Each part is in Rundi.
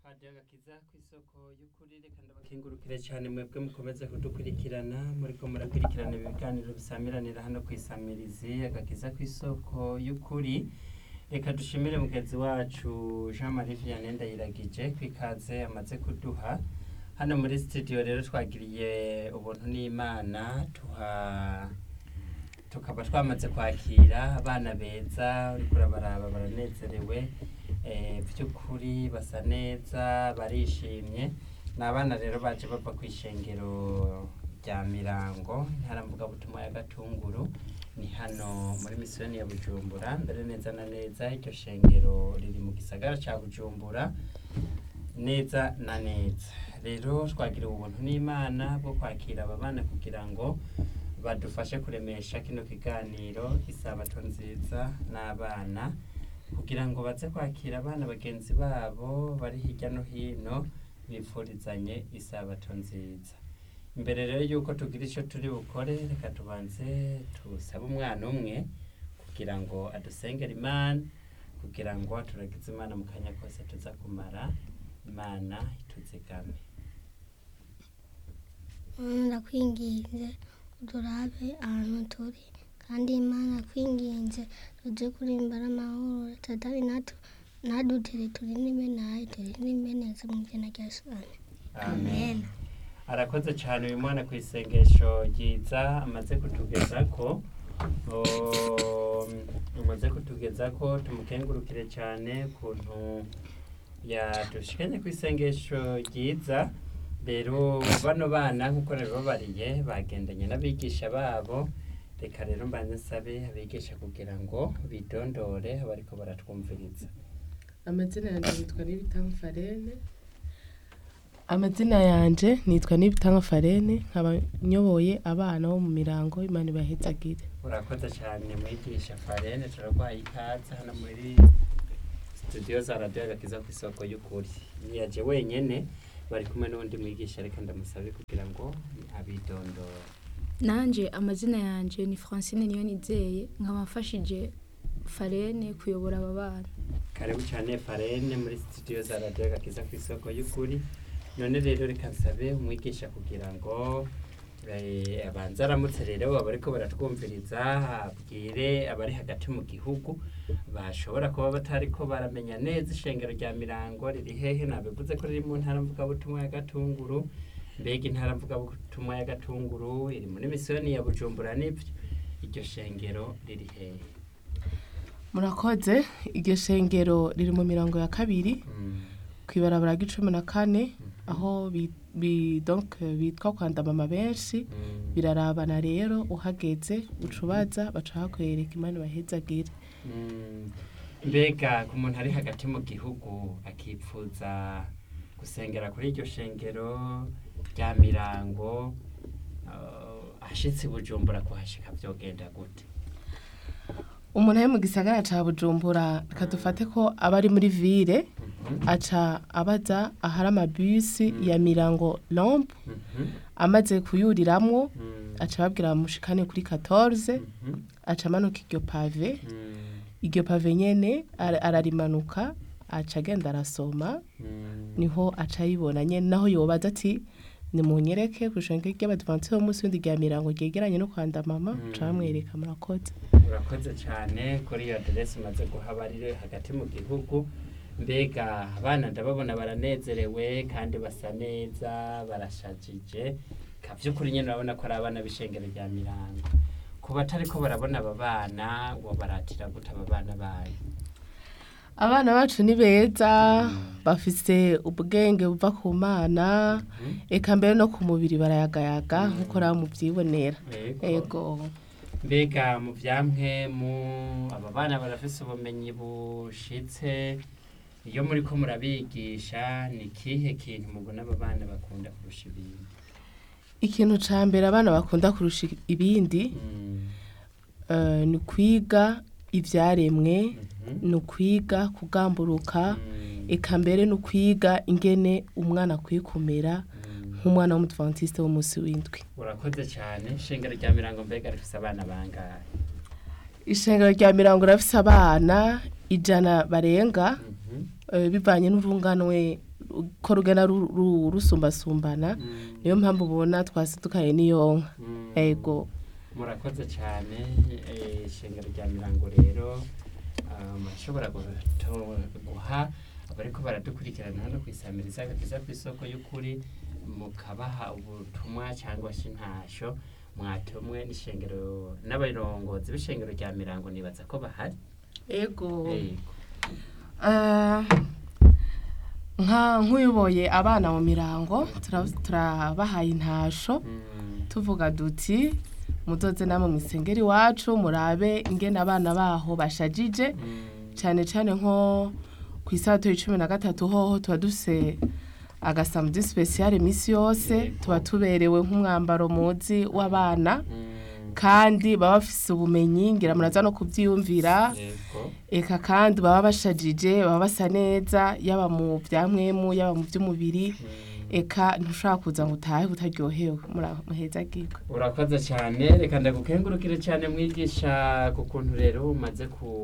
radiyo agakiza ku isoko y'ukuri reka ndabakengurukire cyane mwebwe mukomeze kudukurikirana muriko murakurikirana ibiganiro bisamiranira hano ku isamirizi agakiza ku isoko y'ukuri reka dushimire mugenzi wacu jean marie vianney ndayiragije ku ikaze amaze kuduha hano muri studio rero twagiriye ubuntu n'imana tuha tukaba twamaze kwakira abana beza uriko urabaraba baranezerewe eh, by'ukuri basa neza barishimye ni abana rero baje bava ku ishengero rya mirango intara mvugabutumwa ya gatunguru ni hano muri misiyoni ya bujumbura mbere neza na neza iryo shengero riri mu gisagara ca bujumbura neza na neza rero twagiriwe ubuntu n'imana bwo kwakira aba bana kugira ngo badufashe kuremesha kino kiganiro isabato nziza n'abana kugira ngo baze kwakira abana bagenzi babo bari hirya no hino bifurizanye isabato nziza imbere rero yuko tugira icyo turi bukore reka tubanze tusabe umwana umwe kugira ngo adusengere imana kugira ngo turagize imana mu kanya kose tuza kumara imana ituzigame ndakwinginze udurabe ahantu turi kandi imana kwinginze tuje kurimbara amahoro tatari natu nadutere turi n'ime nayo turi n'ime neza mu izina rya yesu amen arakoze cyane uyu mwana ku isengesho ryiza amaze kutugeza ko amaze kutugeza ko tumukengurukire cyane ukuntu yadushikanye ku isengesho ryiza rero bano bana nk'uko babariye bagendanye n'abigisha babo reka rero mbanze nsabe abigisha kugira ngo bidondore bariko baratwumviriza amazina yanjye yitwa nibitanga farene amazina yanjye nitwa nibitanga farene nkaba nyoboye abana bo mu mirango imana ibahezagire urakoze cyane mwigisha farene turarwaye ikaze hano muri studio za radiyo agakiza ku isoko y'ukuri ntiyaje wenyene bari kumwe n'undi mwigisha reka ndamusabe kugira ngo abidondore nanje amazina yanje ni francine niyo nizeye nkaba mfashije farene kuyobora aba bana karibu cyane farene muri studio za radiyo agakiza ku isoko y'ukuri none rero reka nsabe umwigisha kugira ngo eh, abanze aramutse rero abariko baratwumviriza abwire abari hagati mu gihugu bashobora kuba batariko baramenya neza ishengero rya mirango riri hehe nabivuze ko riri mu ntara mvugabutumwa ya gatunguru mbega intara mvugabutumwa ya gatunguru iri muri misiyoni ya bujumbura n'ivyo iryo shengero riri hehe murakoze iryo shengero riri mu mirongo ya kabiri Mm, ku ibarabara ry'icumi na kane aho bi- bi- donc bitwa kwandamama benshi mm, birarabana rero uhageze ucubaza baca hakwereka imana ibahezagire mm. mbega ku muntu ari hagati mu gihugu akipfuza gusengera kuri iryo shengero rya mirango uh, ashitse i bujumbura kuhashika vyogenda gute umuntu ari mu gisagara ca bujumbura reka dufate ko aba ari muri ville Mhm, aca abaza ahari amabisi ya mirango lompe mhm, amaze kuyuriramwo mm, aca ababwira bamushikane kuri 14 mhm, aca amanuka iryo pave mm, iryo pave nyene ara- ararimanuka aca agenda arasoma mm. niho aca ayibona nyene naho yobaza ati nimunyereke kw'ishengero ry'abadivantisite b'umunsi w'indi rya mirango ryegeranye no kwanda mama Mm. aca bamwereka murakoze urakoze cyane kuri iyo aderesi umaze guha abarire hagati mu gihugu mbega abana ndababona baranezerewe kandi basa neza barashajije ka by'ukuri nyine urabona ko ari abana b'ishengero rya mirango ku batari ko barabona aba bana ngo baratira gute aba bana bayo abana bacu ni beza bafise ubwenge buva ku mana eka mbere no ku mubiri barayagayaga nk'uko raba mubyibonera ego mbega mu byamwe mu aba bana barafise ubumenyi bushitse iyo muri ko murabigisha ni ikihe kintu mubona aba bana bakunda kurusha ibindi ikintu ca mbere abana bakunda kurusha ibindi Mm, eh, ni kwiga ivyaremwe mhm, ni ukwiga kugamburuka mm, eka mbere ni ukwiga ingene umwana akwiye kumera mm. nk'umwana w'umudivantiste w'umunsi w'indwi urakoze cyane ishengero rya mirango mbega rifise abana bangahe ishengero rya mirango rafise abana ijana barenga Mhm, eh, bivanye n'urunganwe ko rugenda ru- ru- rusumbasumbana Mm. niyo mpamvu ubona twasidukaye n'iyonka Mm. ego murakoze cyane eh, ishengero rya mirango rero ah, murashobora guto- guha abariko baradukurikirana hano kwisamiriza agakiza ku isoko y'ukuri mukabaha ubutumwa cyangwa se intasho mwatumwe n'ishengero n'abarongozi b'ishengero rya mirango nibaza ko bahari ego Yego. Eh, nka nk'uyoboye abana mu mirango tura- turabahaye intasho Mm. tuvuga duti muzoze namwe mu isengero iwacu murabe ingene abana baho bashajije Mm. cyane cyane nko ku isato y'icumi na gatatu hoho tuba dufise agasamudi sipesiyare iminsi yose Yego. tuba tuberewe nk'umwambaro muzi w'abana Mm. kandi baba bafise ubumenyi ngira muraza no kubyiyumvira Yego. eka kandi baba bashajije baba basa neza yaba mu bya mwemu yaba mu by'umubiri Mm. eka ntushobora kuza ngo utahe utaryohewe mura- muheza gikwe urakoze cyane reka ndagukengurukire cyane mwigisha ku kuntu rero umaze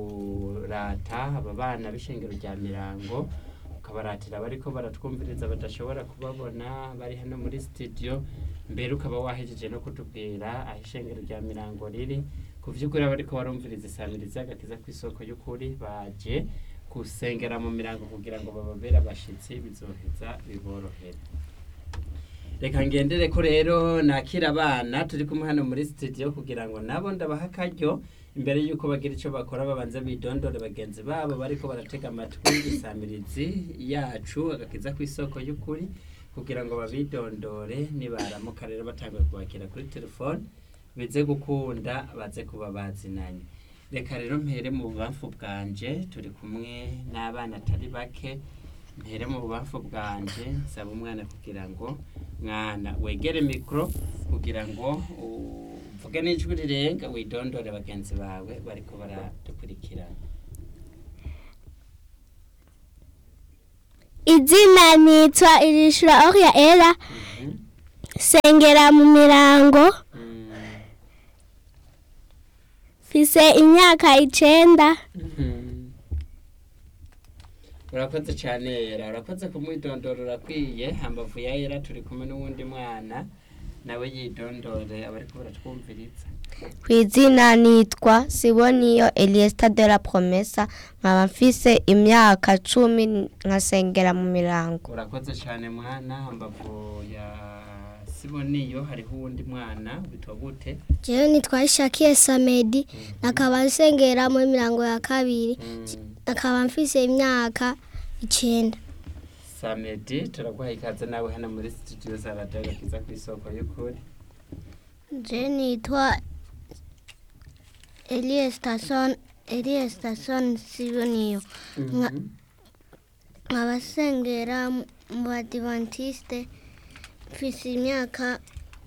kurata aba bana b'ishengero rya mirango ukabaratira bariko baratwumviriza badashobora kubabona bari hano muri studio mbere ukaba wahejeje no kutubwira aho ishengero rya mirango riri ku vy'ukuri abariko barumviriza isamiriza agakiza ku isoko y'ukuri baje gusengera mu mirango kugira ngo bababere abashitsi bizoheza biborohere reka ngendere ko rero nakira abana turi kumwe hano muri studio kugira ngo nabo ndabaha akaryo imbere y'uko bagira icyo bakora babanza bidondore bagenzi babo bariko baratega amatwi isamirizi yacu agakiza ku isoko y'ukuri kugira ngo babidondore nibaramuka rero batanguye kubakira kuri telefone bize gukunda baze kuba bazinanye reka rero mpere mu bubamfu bwanje turi kumwe n'abana atari bake mpere mu bubamfu bwanje nsaba umwana kugira ngo mwana wegere mikoro kugira ngo uvuge n'ijwi rirenga widondore bagenzi bawe bariko baradukurikirana izina nitwa irishura oria era Mhm. sengera mu mirango Mm. mfise imyaka icenda Mhm. urakoze cyane yera urakoze kumwidondora urakwiye hambavu ya yera turi kumwe n'uwundi mwana nawe yidondore abariko baratwumviriza ku izina nitwa siboniyo eliesta de la promesa nkaba mfise imyaka cumi nkasengera mu mirango urakoze cyane mwana hambavu ya siboniyo hariho uwundi mwana witwa gute jewe nitwa ishakiye samedi nakaba nsengera muri mirango ya kabiri Mm. nakaba mfise imyaka icenda samedi turaguha ikaze nawe hano muri studio za radiyo agakiza ku isoko y'ukuri je nitwa eliye station eliye station siboniyo Nga- Mhm. nkaba nsengera mu badivantiste mfise imyaka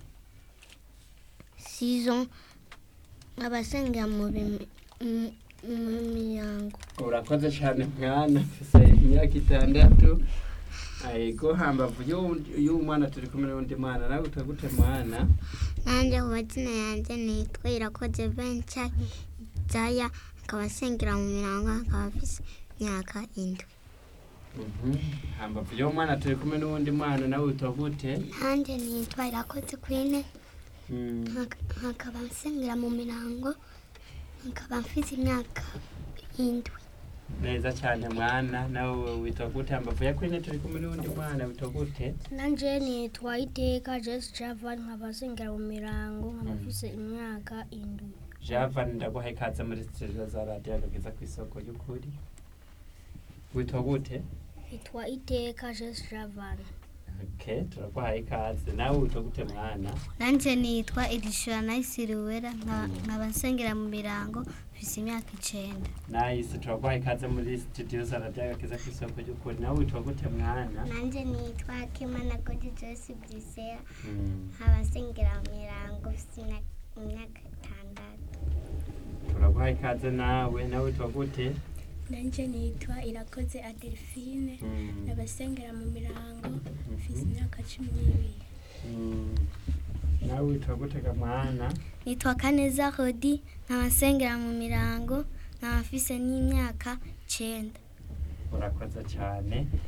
sizo nkaba nsengera mu bimi- mu- mu miryango urakoze cyane mwana mfise imyaka itandatu ayego hambavu y'uwu- y'uwo mwana turi kumwe n'undi mwana nawe witwa gute mwana nanjye ku mazina yanjye nitwa irakoze benca jaya akaba asengera mu mirango akaba afise imyaka indwi Mhm. hambavu y'uwo mwana turi kumwe n'uwundi mwana nawe witwa gute nanjye nitwa irakoze kwine Mm. nkakaba nsengera mu mirango nkaba mfise imyaka indwi neza cyane mwana nawe witwa gute hambavu ya kwine turi kumwe n'uwundi mwana witwa gute nanjye nitwa iteka jesi javani nkaba nsengera mu mirango nkaba Mm. mfise imyaka indwi javan ndaguha ikaze muri studio za radiyo agakiza ku isoko y'ukuri witwa gute nitwa iteka jesi javani okay turaguhaye ikaze nawe witwa gute mwana nanjye nitwa irishura nayisiriwera nkaba nsengera mu mirango mfise imyaka icenda nayise turaguhaye ikaze muri studio za radiyo agakiza ku isoko y'ukuri nawe witwa gute mwana nanjye nitwa kimana kodi josi brisera Mm. nkaba nsengera mu mirango mfise imyaka itandatu turaguhaye ikaze nawe nawe witwa gute nanjye nitwa irakoze adelphine Mm. abasengera mu mirango mfise Mhm. imyaka cumi n'ibiri Mm. nawe witwa gute ga mwana nitwa kaneza rodi nkaba nsengera mu mirango nkaba mfise n'imyaka icenda urakoze cyane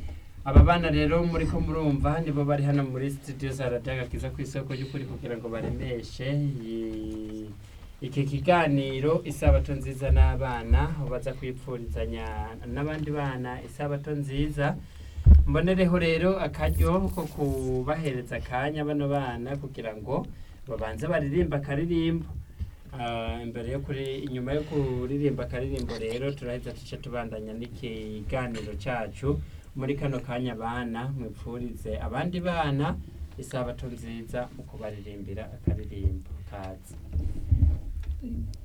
aba bana rero muri ko murumva nibo bari hano muri studio za radiyo agakiza ku isoko y'ukuri kugira ngo baremeshe iyi- iki kiganiro isabato nziza n'abana aho baza kwipfurizanya n'abandi bana isabato nziza mbonereho rero akaryo ko kubahereza akanya bano bana kugira ngo babanze baririmba akaririmbo Ah, imbere yo kuri inyuma yo kuririmba akaririmbo rero turaheza tuce tubandanya n'ikiganiro cyacu muri kano kanya bana mwipfurize abandi bana isabato nziza mu kubaririmbira akaririmbo kazi